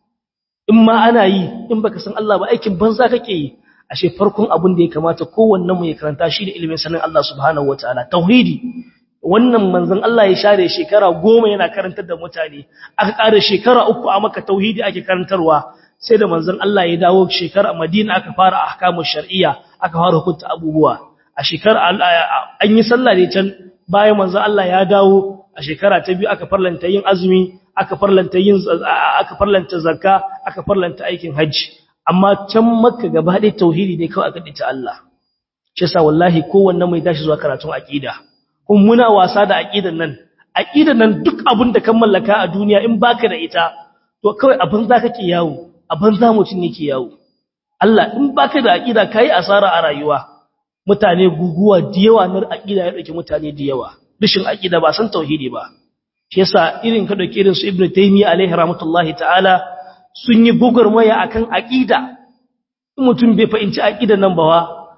in ma ana yi in baka san Allah ba aikin banza kake yi ashe farkon abin da ya kamata kowanne mu ya karanta shi da ilimin sanin Allah subhanahu wataala tauhidi wannan manzon Allah ya share shekara goma yana karantar da mutane aka ƙara shekara uku a maka tauhidi ake karantarwa sai da manzon Allah ya dawo shekara Madina aka fara ahkamu shar'iyya aka fara hukunta abubuwa a shekara an yi sallah ne can bayan manzon Allah ya dawo a shekara ta biyu aka farlanta yin azumi aka farlanta yin aka farlanta zakka aka farlanta aikin hajji amma can makka gaba ɗaya tauhidi ne kawai aka dace Allah shi yasa wallahi kowanne mai tashi zuwa karatun aqida kun muna wasa da aqidan nan aqidan nan duk abin da kan mallaka a duniya in baka da ita to kawai abin za kake yawo abin za mutun yake yawo Allah in baka da aqida kai asara a rayuwa mutane guguwa da yawa na aqida ya dauke mutane da yawa rishin aqida ba san tauhidi ba shi yasa irin ka dauke irin su ibnu taymiya alaihi rahmatullahi ta'ala sun yi gugurmaya akan aqida mutum bai fahimci aqidan nan ba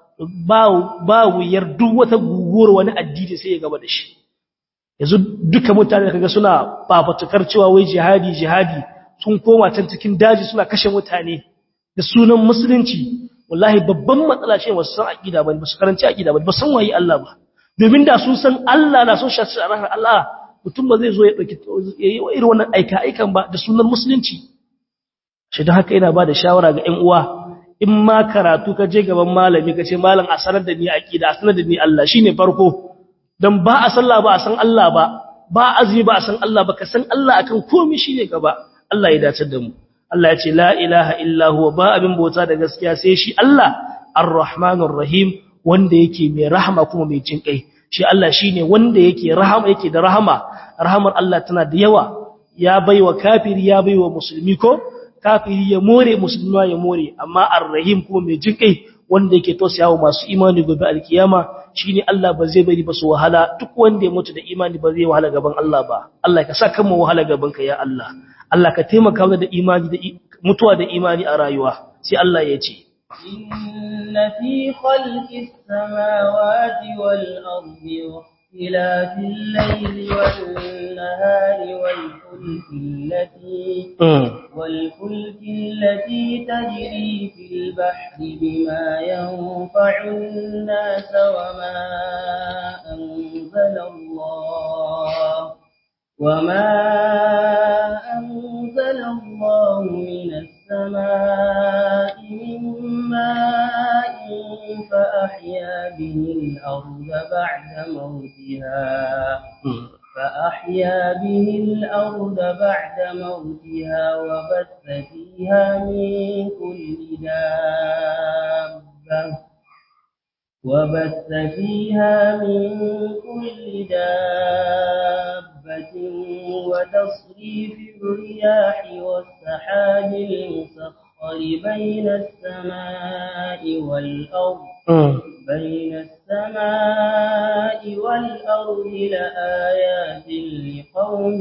ba ba wuyar duk wata guguwar wani addini sai ya gaba da shi yanzu duka mutane kaga suna fafatukar cewa wai jihadi jihadi sun koma can cikin daji suna kashe mutane da sunan musulunci wallahi babban matsala ce wasu san aqida ba ba su karanci aqida ba ba san waye Allah ba domin da sun san Allah na so shi Allah mutum ba zai zo ya dauki yayi irin wannan aika aikan ba da sunan musulunci shi don haka ina ba da shawara ga ƴan uwa in ma karatu ka je gaban malami ka ce malam a sanar da ni aqida a sanar da ni Allah shine farko dan ba a sallah ba a san Allah ba ba azumi ba a san Allah ba ka san Allah akan komai shine gaba Allah ya dace da mu Allah ya ce la ilaha illa huwa ba abin bauta da gaskiya sai shi Allah ar-rahmanur rahim wanda yake mai rahama kuma mai jin kai shi Allah shine wanda yake rahama yake da rahama rahamar Allah tana da yawa ya baiwa kafiri ya baiwa musulmi ko kafiri ya more musulmi ya more amma ar-rahim kuma mai jin kai wanda yake tausayawa masu imani gobe alkiyama shine Allah ba zai bari ba su wahala duk wanda ya mutu da imani ba zai wahala gaban Allah ba Allah ka sa kan mu wahala gaban ka ya Allah Allah ka taimaka mana da imani da mutuwa da imani a rayuwa sai Allah ya ce inna fi khalqis samawati wal ardi واختلاف الليل والنهار والفلك التي والفلك التي تجري في البحر بما ينفع الناس وما أنزل الله وما أنزل الله من السماء من ماء فأحيا به الأرض بعد موتها فأحيا به الأرض بعد موتها وبث فيها من كل دابة وبث فيها من كل دابة وتصريف الرياح والسحاب المسخر بين السماء والأرض بين السماء والأرض لآيات لقوم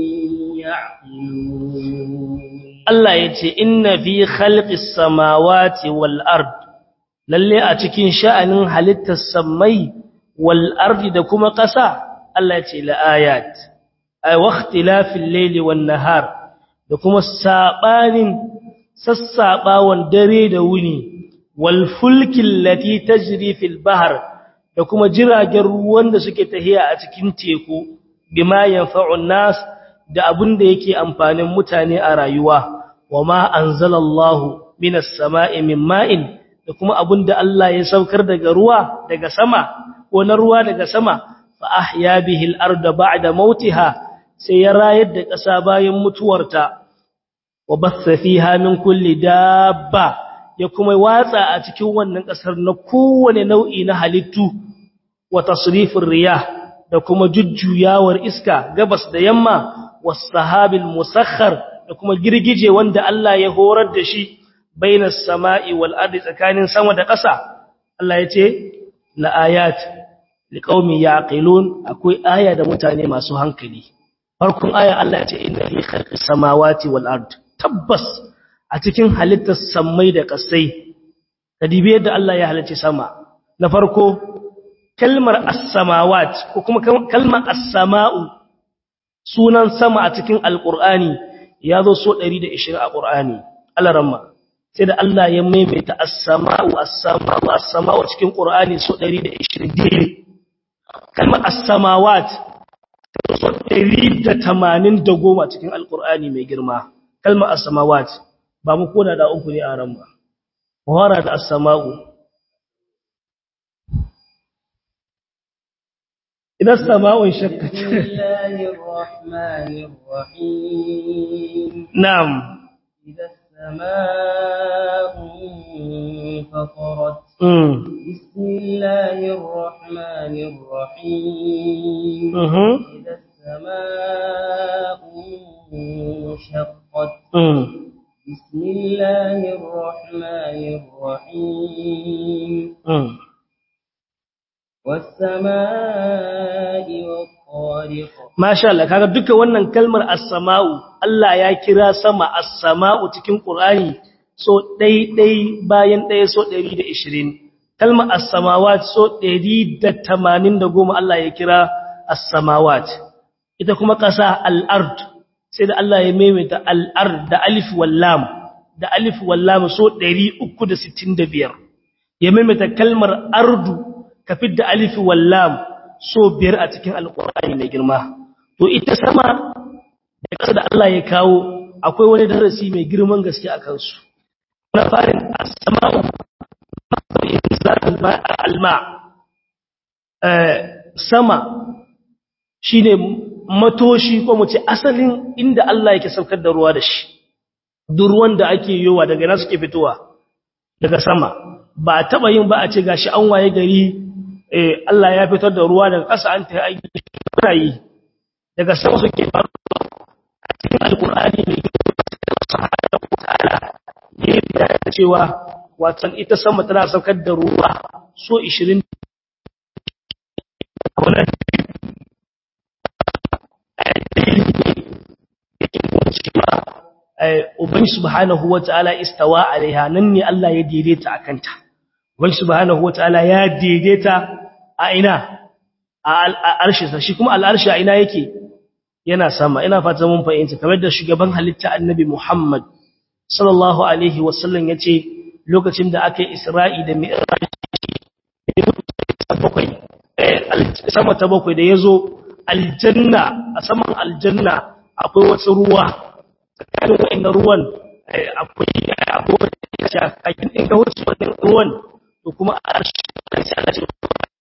يعقلون الله يتي إن في خلق السماوات والأرض lalle a cikin sha'anin halittar sammai wal ardi da kuma ƙasa Allah ce la ayat ay waqtilafil layli wan nahar da kuma sabanin sassabawan dare da wuni wal fulkil lati tajri fil bahr da kuma jiragen ruwan da suke tahiya a cikin teku bima yanfa'un nas da abin da yake amfanin mutane a rayuwa wa ma anzalallahu minas sama'i min ma'in da kuma abin da Allah ya saukar daga ruwa daga sama ko na ruwa daga sama fa ahya bihi al-ardha ba'da mautiha sai ya rayar da ƙasa bayan mutuwarta wa batha fiha min kulli dabba ya kuma watsa a cikin wannan ƙasar na kowane nau'i na halittu wa tasrifin riyah da kuma jujjuyawar iska gabas da yamma was sahabil musakhkhar da kuma girgije wanda Allah ya horar da shi bainas sama'i wal ardi tsakanin sama da ƙasa Allah ya ce la ayat liqaumi yaqilun akwai aya da mutane masu hankali farkon aya Allah ya ce inna fi khalqis samawati wal ard tabbas a cikin halittar sammai da ƙasai kadibi yadda Allah ya halicci sama na farko kalmar as-samawat ko kuma kalmar as-sama'u sunan sama a cikin alqur'ani ya zo so 120 a qur'ani alaramma sai da Allah ya maimaita as-sama'u as-sama'u as-sama'u cikin qur'ani so 120 dire kalmar as-samawat so 180 goma cikin alqur'ani mai girma kalmar as-samawat ba mu koda da uku ne a ran ba wara da as-sama'u إذا السماء انشقت بسم الله الرحمن الرحيم نعم إذا السماء انفطرت امم بسم الله الرحمن الرحيم اها إذا السماء انشقت امم بسم الله الرحمن الرحيم امم والسماء والطارق Masha Allah kaga duka wannan kalmar as-sama'u Allah ya kira sama as-sama'u cikin Qur'ani so dai dai bayan dai so 120 kalmar as-samawat so 180 Allah ya kira as-samawat ita kuma kasa al-ard sai da Allah ya maimaita al-ard da alif wal lam da alif wal lam so 365 ya maimaita kalmar ardu kafid da alif wal lam so biyar a cikin alkur'ani mai girma to ita sama da ƙasa da Allah ya kawo akwai wani darasi mai girman gaske a kansu na farin as-sama'u alma sama shine matoshi ko mu ce asalin inda Allah yake saukar da ruwa da shi duk ruwan da ake yowa daga na suke fitowa daga sama ba taba yin ba a ce gashi an waye gari eh Allah ya fitar da ruwa daga ƙasa an ta aiki yi daga sama suke faru a cikin alkur'ani mai ta'ala ne da cewa watan ita sama tana saukar da ruwa so 20 a wannan Uban subhanahu wa ta'ala istawa alaiha nan ne Allah ya daidaita a kanta. Uban subhanahu wa ta'ala ya daidaita a ina a arshinsa shi kuma al'arshi a ina yake yana sama ina fata mun fahimta kamar da shugaban halitta annabi Muhammad sallallahu alaihi wasallam yace lokacin da aka yi Isra'i da Mi'raj bakwai sama ta bakwai da yazo aljanna a saman aljanna akwai wasu ruwa tsakanin wa'annan ruwan akwai abubuwan da ya kakin in ga wuce wannan ruwan to kuma a arshi sai Allah ce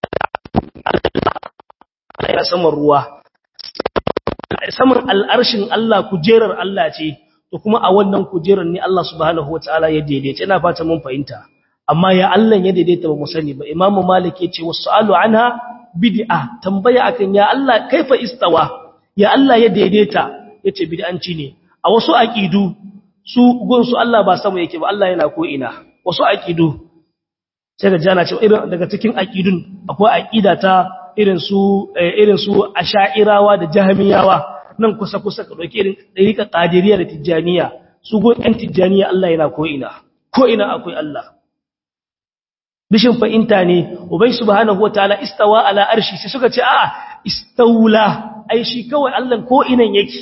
Allah ya saman ruwa saman al'arshin Allah kujerar Allah ce to kuma a wannan kujerar ne Allah subhanahu wataala ya daidaita ina fata mun fahimta amma ya Allah ya daidaita ba mu sani ba Imam Malik ya ce wasu'alu anha bid'a tambaya akan ya Allah kaifa istawa ya Allah ya daidaita yace bid'anci ne a wasu aqidu su gun su Allah ba sama yake ba Allah yana ko ina wasu aqidu sai da jana cewa irin daga cikin aqidun akwai aqida ta irin su irin su asha'irawa da jahmiyawa nan kusa kusa ka dauki irin dariqa qadiriyya da tijaniya su go ɗan tijaniya Allah yana ko ina ko ina akwai Allah bishin fa'inta ne ubai subhanahu wataala istawa ala arshi sai suka ce a'a istaula ai shi kawai Allah ko inan yake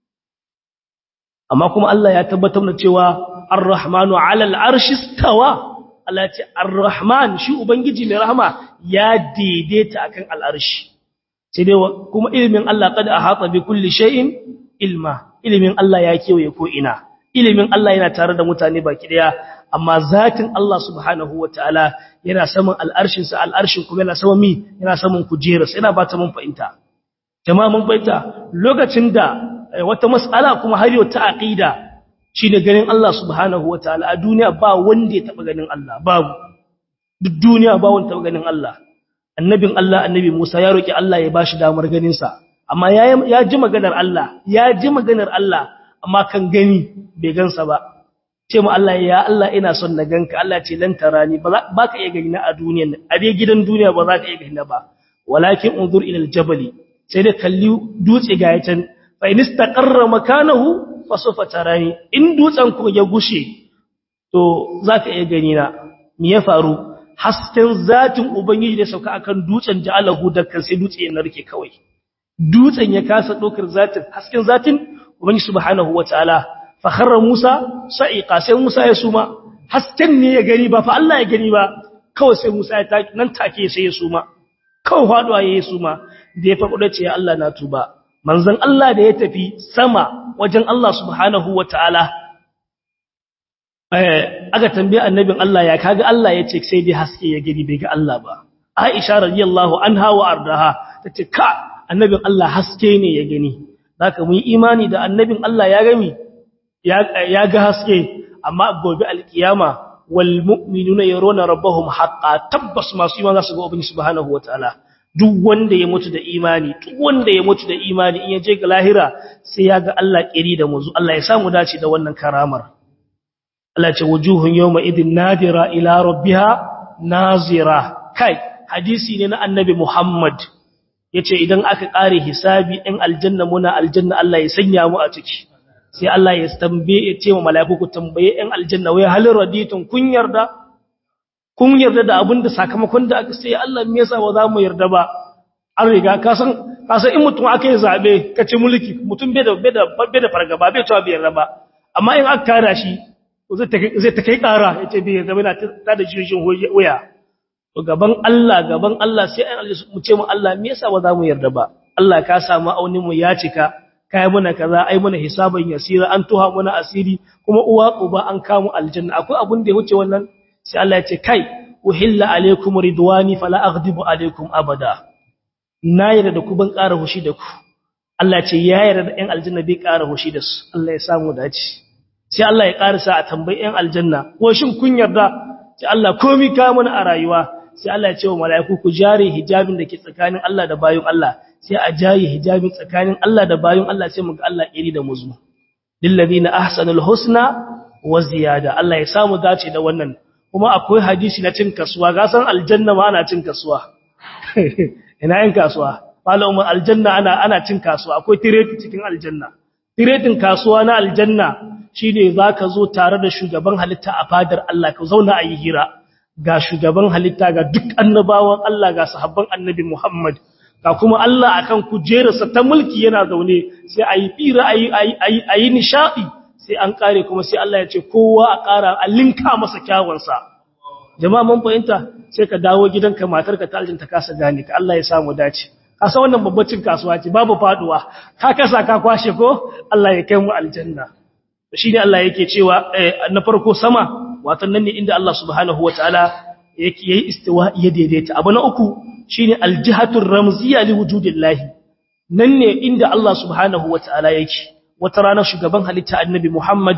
amma kuma Allah ya tabbatar da cewa ar-rahmanu ala al-arshi istawa Allah ce ar-rahman shi ubangiji mai rahama ya daidaita akan al-arshi sai dai kuma ilimin Allah qad ahata bi kulli shay'in ilma ilimin Allah ya kewaye ko ina ilimin Allah yana tare da mutane baki daya amma zatin Allah subhanahu wataala yana saman al'arshin sa al'arshin kuma yana saman mi yana saman kujerarsa yana ba ta mun fahimta jama'a mun fahimta lokacin da wata mas'ala kuma har yau ta aqida shine ganin Allah subhanahu wataala a duniya ba wanda ya taba ganin Allah babu duk duniya ba wanda taba ganin Allah annabin Allah annabi Musa ya roki Allah ya bashi damar ganin sa amma ya ji maganar Allah ya ji maganar Allah amma kan gani bai gansa ba ce mu Allah ya Allah ina son na ganka Allah ce lan tarani ba ka iya gani na a duniyan nan a dai gidan duniya ba za ka iya gani na ba walakin unzur ila aljabali sai da kalli dutse ga yacan fa in istaqarra makanahu fa sawfa tarani in dutsen ku ya gushe to za ka iya gani na me ya faru hasken zatin ubangiji da sauka akan dutsen ja'alahu dakkan sai dutse ya narke kawai dutsen ya kasa dokar zatin hasken zatin ubangiji subhanahu wataala fa kharra Musa sa'iqa sai Musa ya suma hasken ne ya gani ba fa Allah ya gani ba kawai sai Musa ya taki nan take sai ya suma kawai faduwa yayi suma da ya faɗo ce ya Allah na tuba manzon Allah da ya tafi sama wajen Allah subhanahu wataala aka tambaye annabin Allah ya kaga Allah ya ce sai dai haske ya gani bai ga Allah ba Aisha radiyallahu anha wa ardaha tace ka annabin Allah haske ne ya gani zaka mu yi imani da annabin Allah ya gami ya ga haske amma gobe alkiyama wal mu'minuna yarawna rabbahum haqqan tabbas masu imani za su ga ubangiji subhanahu wataala duk wanda ya mutu da imani duk wanda ya mutu da imani in ya je ga lahira sai ya ga Allah kiri da muzu Allah ya samu dace da wannan karamar Allah ce wujuhun yawma idin nadira ila rabbiha nazira kai hadisi ne na annabi Muhammad yace idan aka kare hisabi in aljanna muna aljanna Allah ya sanya mu a ciki sai Allah ya tambaye ya ce wa mala'iku ku tambaye in aljanna wai halin raditun kun yarda kun yarda da abinda sakamakon da aka sai Allah me yasa ba za mu yarda ba an riga ka san ka san in mutum aka yi zabe ka ci mulki mutum bai da bai da bai da fargaba bai tawa bai yarda ba amma in aka kara shi zai ta kai ƙara ya ce bai zama na ta da jirgin wuya to gaban Allah gaban Allah sai an mu ce mu Allah me yasa ba za mu yarda ba Allah ka samu aunin mu ya cika kai muna kaza ai muna hisaban yasira an tuha muna asiri kuma uwa uba an kamu aljanna akwai abun da ya wuce wannan sai Allah ya ce kai uhilla alaikum ridwani fala aghdibu alaikum abada na yarda da ku ban ƙara hushi da ku Allah ya ce ya yarda da ɗan aljanna bai ƙara hushi da su Allah ya samu dace sai Allah ya ƙarisa a tambayi ‘yan aljanna, ko shin kun yarda, sai Allah komi kamun a rayuwa, sai Allah ya ce wa mala'iku ku jare hijabin da ke tsakanin Allah da bayan Allah, sai a jaye hijabin tsakanin Allah da bayan Allah sai mu ga Allah iri da muzu. Lillazi na ahsanul husna wa ziyada, Allah ya samu dace da wannan, kuma akwai hadisi na cin kasuwa, gasan aljanna ma ana cin kasuwa. Ina yin kasuwa, malamin aljanna ana, ana cin kasuwa, akwai tireti cikin aljanna. Tiretin kasuwa na aljanna shi ne za ka zo tare da shugaban halitta a fadar Allah ka zauna a yi hira ga shugaban halitta ga duk annabawan Allah ga sahabban annabi Muhammad ga kuma Allah akan kujerarsa ta mulki yana zaune sai a yi fira a yi nishaɗi sai an ƙare kuma sai Allah ya ce kowa a ƙara a linka masa kyawunsa jama'a mun fahimta sai ka dawo gidanka matarka ta aljinta kasa gane ka Allah ya samu dace kasa wannan babbacin kasuwa ce babu faduwa ka kasa ka kwashe ko Allah ya kai mu aljanna shi ne Allah yake cewa na farko sama watan nan ne inda Allah subhanahu wataala yake yayi istiwa ya daidaita abu na uku shine aljihatur ramziya li wujudillahi nan ne inda Allah subhanahu wataala yake wata rana shugaban halitta annabi Muhammad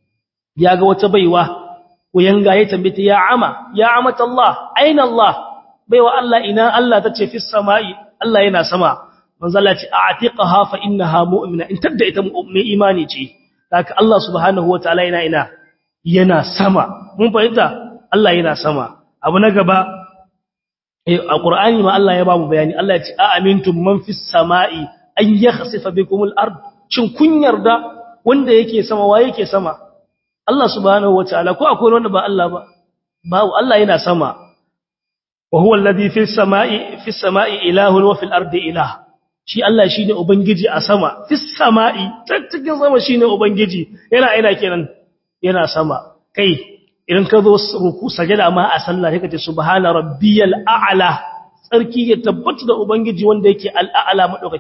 ya ga wata baiwa yanga ya tambaye ya ama ya amata Allah aina Allah baiwa Allah ina Allah tace fi samai Allah yana sama manzo Allah ce a'tiqaha fa innaha mu'mina in tabda ita mu'min imani ce haka Allah subhanahu wataala yana ina yana sama mun fahimta Allah yana sama abu na gaba a Qur'ani ma Allah ya ba mu bayani Allah ya ce a amintum man fis sama'i an yakhsifa bikumul ard shin kun yarda wanda yake sama wa yake sama Allah subhanahu wataala ko akwai wanda ba Allah ba babu Allah yana sama wa huwa alladhi fis sama'i fis sama'i ilahun wa fil ardi ilah shi Allah shine ubangiji a sama fis sama'i cikin sama shine ubangiji yana ina kenan yana sama kai idan ka zo ruku sajada ma a sallah sai ka ce subhana rabbiyal a'la sarki ya tabbata da ubangiji wanda yake al'a'la madaukaki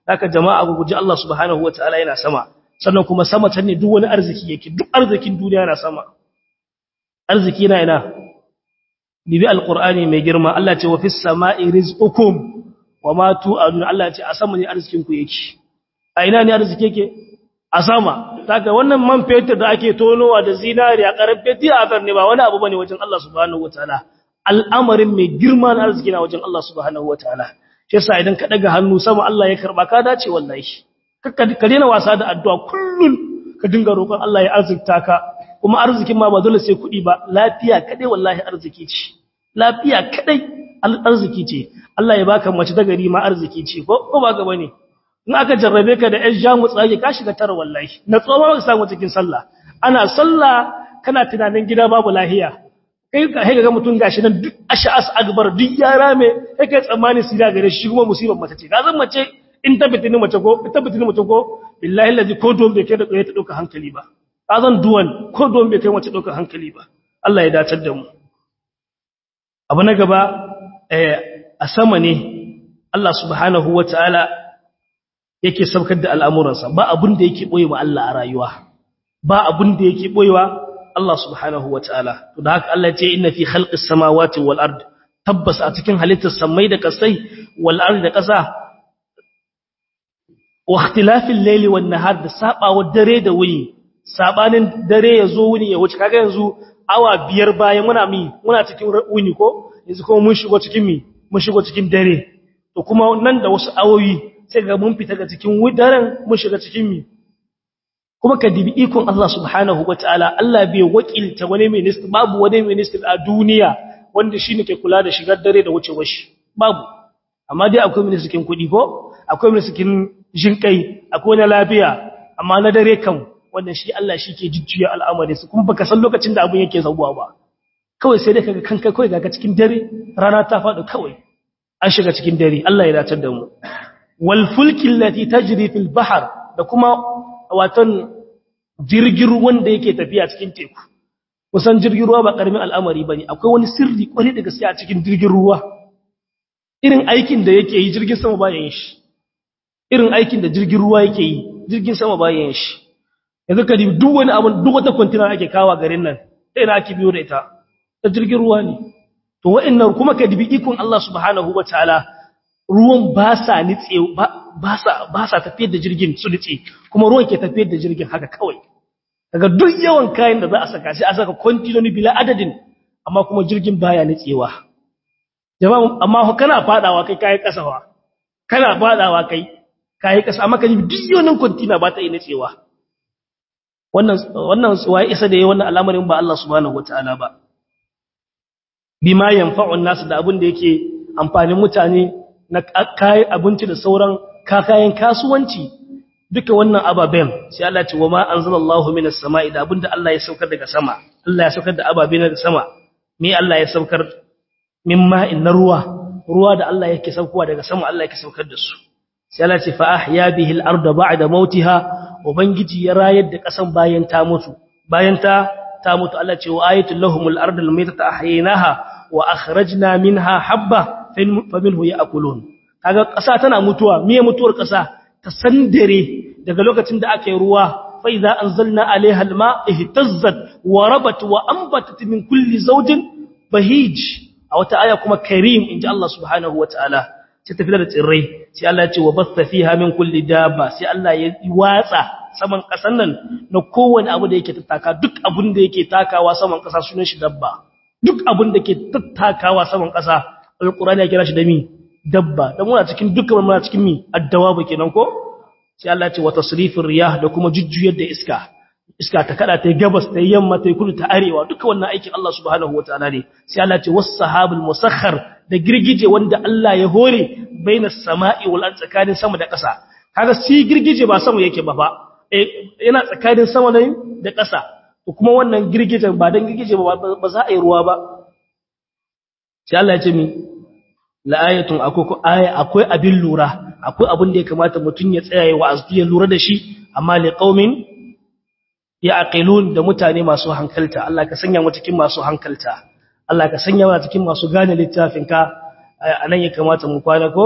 haka jama'a ku guji Allah subhanahu wataala yana sama sannan kuma sama can ne duk wani arziki yake duk arzikin duniya yana sama arziki na ina bibi alqur'ani mai girma Allah ce wa fis sama'i rizqukum wa ma tu'adun Allah ce a sama ne arzikin ku yake a ina ne arziki yake a sama daga wannan man fetur da ake tonowa da zinariya karfe tiyafar ne ba wani abu bane wajen Allah subhanahu wataala al'amarin mai girma na arziki na wajen Allah subhanahu wataala shi yasa idan ka daga hannu sama Allah ya karba ka dace wallahi ka daina wasa da addu'a kullun ka dinga roƙon Allah ya arzikta ka kuma arzikin ma ba dole sai kuɗi ba lafiya kadai wallahi arziki ce lafiya kadai arziki ce Allah ya baka mace ta gari ma arziki ce ko ko ba ga bane in aka jarrabe ka da ƴan jamu tsage ka shiga tara wallahi na tsoma ka samu cikin sallah ana sallah kana tunanin gida babu lahiya kai ka ga mutum gashi nan duk ash'as akbar duk yara me kai kai tsammani sira gare shi kuma musibar mace ce ga zan mace in ta bitini mace ko ta bitini mace ko billahi allazi ko don bai kai da tsaye ta dauka hankali ba azan duwan ko don bai kai mace dauka hankali ba Allah ya dacar da mu abu na gaba a sama ne Allah subhanahu wataala yake saukar da al'amuransa ba abin da yake boyewa Allah a rayuwa ba abin da yake boyewa Allah subhanahu wataala to da haka Allah ya ce inna fi khalqis samawati wal ard tabbas a cikin halittar samai da kasai wal ard da kasa wa ikhtilafil layli wan nahar da sabawa dare da wuni sabanin dare yazo wuni ya wuce kaga yanzu awa biyar bayan muna mi muna cikin wuni ko yanzu kuma mun shigo cikin mi mun shigo cikin dare to kuma nan da wasu awoyi sai ga mun fita ga cikin daren mun shiga cikin mi kuma ka dibi ikon Allah subhanahu wataala Allah bai wakilta wani minister babu wani minister a duniya wanda shine ke kula da shigar dare da wucewar shi babu amma dai akwai minister kin kudi ko akwai minister kin jinkai akwai na lafiya amma na dare kan wannan shi Allah shi ke jujjuya al'amari su kuma baka san lokacin da abun yake zauwa ba kawai sai dai kaga kanka kawai ga cikin dare rana ta faɗi kawai an shiga cikin dare Allah ya dace da mu wal fulki allati tajri fil bahr da kuma waton jirgin ruwan da yake tafiya cikin teku kusan jirgin ruwa ba karamin al'amari bane akwai wani sirri kwari da gaskiya a cikin jirgin ruwa irin aikin da yake yi jirgin sama ba yin shi irin aikin da jirgin ruwa yake yi jirgin sama ba yin shi yanzu ka duk wani abu duk wata kwantina ake kawa garin nan sai na ake biyo da ita ta jirgin ruwa ne to wa'annan kuma ka dibi ikon Allah subhanahu wataala ruwan ba sa nitse ba sa ba sa tafiyar da jirgin su nitse kuma ruwan ke tafiyar da jirgin haka kawai daga duk yawan kayan da za a saka sai a saka kwantinoni bila adadin amma kuma jirgin baya nitsewa jama'a amma kana fadawa kai kai kasawa kana fadawa kai kai kasa amma kaji duk yawan kwantina ba ta yi nitsewa wannan wannan waye isa da yayi wannan al'amarin ba Allah subhanahu wataala ba bima yanfa'un nas da abin da yake amfanin mutane na kayan abinci da sauran kakayen kasuwanci duka wannan ababen sai Allah ce wa ma anzalallahu minas sama'i da abinda Allah ya saukar daga sama Allah ya saukar da ababe daga sama me Allah ya saukar min ma'in na ruwa ruwa da Allah yake saukowa daga sama Allah yake saukar da su sai Allah ce fa ahya bihi al-ardha ba'da mautiha ubangiji ya rayar da kasan bayan ta mutu bayan ta ta mutu Allah ce wa ayatul lahumul ardu almaytata ahyaynaha wa akhrajna minha habba faminhu ya'kulun kaga kasa tana mutuwa miye mutuwar kasa ta sandare daga lokacin da aka yi ruwa fa idza anzalna alaiha alma ihtazzat wa rabat wa anbatat min kulli zawjin bahij a wata aya kuma karim inji Allah subhanahu wataala sai ta fitar da tsirrai sai Allah ya ce wa basta fiha min kulli dabba sai Allah ya watsa saman kasan nan na kowane abu da yake tattaka duk abun da yake takawa saman kasa sunan shi dabba duk abun da ke tattakawa saman kasa alqur'ani ya kira shi da mi dabba dan muna cikin dukkan muna cikin mi addawabu kenan ko sai Allah ya ce wa tasrifir riyah da kuma jujjuyar da iska iska ta kada ta gabas ta yamma ta kudu ta arewa duka wannan aikin Allah subhanahu wataala ne sai Allah ya ce was sahabul musakhkhar da girgije wanda Allah ya hore bainas sama'i wal ard tsakanin sama da ƙasa kaga si girgije ba sama yake ba fa yana tsakanin sama ne da ƙasa kuma wannan girgijen ba dan girgije ba ba za a yi ruwa ba sai Allah ya ce mi la'ayatun akwai aya akwai abin lura akwai abin da ya kamata mutun ya tsaya ya wa'azu ya lura da shi amma li qaumin ya'qilun da mutane masu hankalta Allah ka sanya mu cikin masu hankalta Allah ka sanya mu cikin masu gane littafin ka anan ya kamata mu kwana ko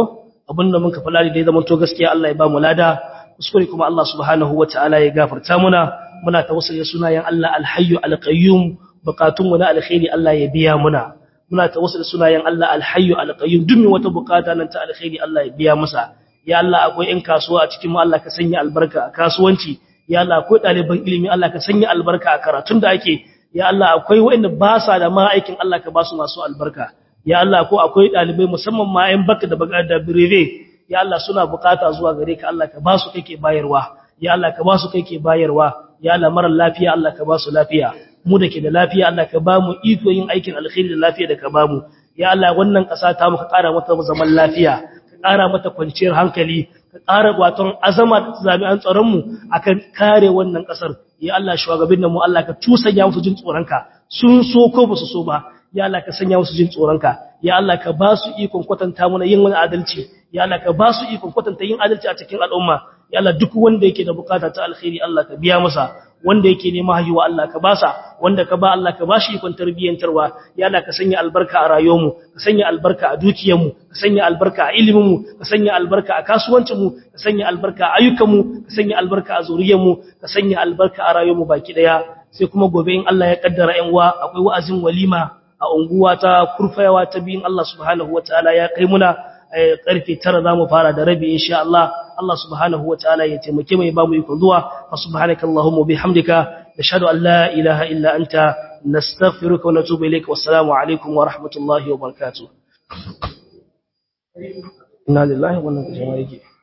abinda muka fara da zaman to gaskiya Allah ya ba mu lada kuskure kuma Allah subhanahu wataala ya gafarta muna muna tawassuli sunayen Allah alhayyu alqayyum bukatunmu na alkhairi Allah ya biya muna muna tawassuli sunayen Allah alhayyu alqayyum duk mai wata bukata nan ta alkhairi Allah ya biya masa ya Allah akwai ƴan kasuwa a cikin mu Allah ka sanya albarka a kasuwanci ya Allah akwai ɗaliban ilimi Allah ka sanya albarka a karatun da ake ya Allah akwai waɗanda ba sa da ma aikin Allah ka ba su masu albarka ya Allah ko akwai ɗalibai musamman ma ƴan baka da baka da birebe ya Allah suna bukata zuwa gare ka Allah ka ba su kake bayarwa ya Allah ka ba su kake bayarwa ya Allah mara lafiya Allah ka ba su lafiya mu da ke da lafiya Allah ka ba mu iko yin aikin alkhairi da lafiya da ka ba mu ya Allah wannan ƙasa ta muka ƙara mata zaman lafiya ka ƙara mata kwanciyar hankali ka ƙara waton azama da jami'an tsaron mu akan kare wannan ƙasar ya Allah shugabannin mu Allah ka tusanya musu jin tsoronka sun so ko ba su so ba ya Allah ka sanya musu jin tsoronka ya Allah ka ba su ikon kwatanta mana yin wani adalci ya Allah ka ba su ikon kwatanta yin adalci a cikin al'umma ya Allah duk wanda yake da bukata ta alkhairi Allah ka biya masa wanda yake nema haihuwa Allah ka basa wanda ka ba Allah ka bashi ikon tarbiyyantarwa ya Allah ka sanya albarka a rayuwarmu ka sanya albarka a dukiyarmu ka sanya albarka a iliminmu ka sanya albarka a kasuwancinmu ka sanya albarka a ayyukanmu ka sanya albarka a zuriyarmu ka sanya albarka a rayuwarmu baki daya sai kuma gobe in Allah ya kaddara yan uwa akwai wa'azin walima a unguwa ta kurfayawa ta biyin Allah subhanahu wataala ya kai muna karfe 9 zamu fara da rabi insha Allah Allah subhanahu wataala ya taimake mu ya ba mu ikon zuwa fa subhanakallahumma bihamdika nashhadu an la ilaha illa anta nastaghfiruka wa natubu ilayka wassalamu alaikum wa rahmatullahi wa barakatuh inna lillahi wa inna ilaihi raji'un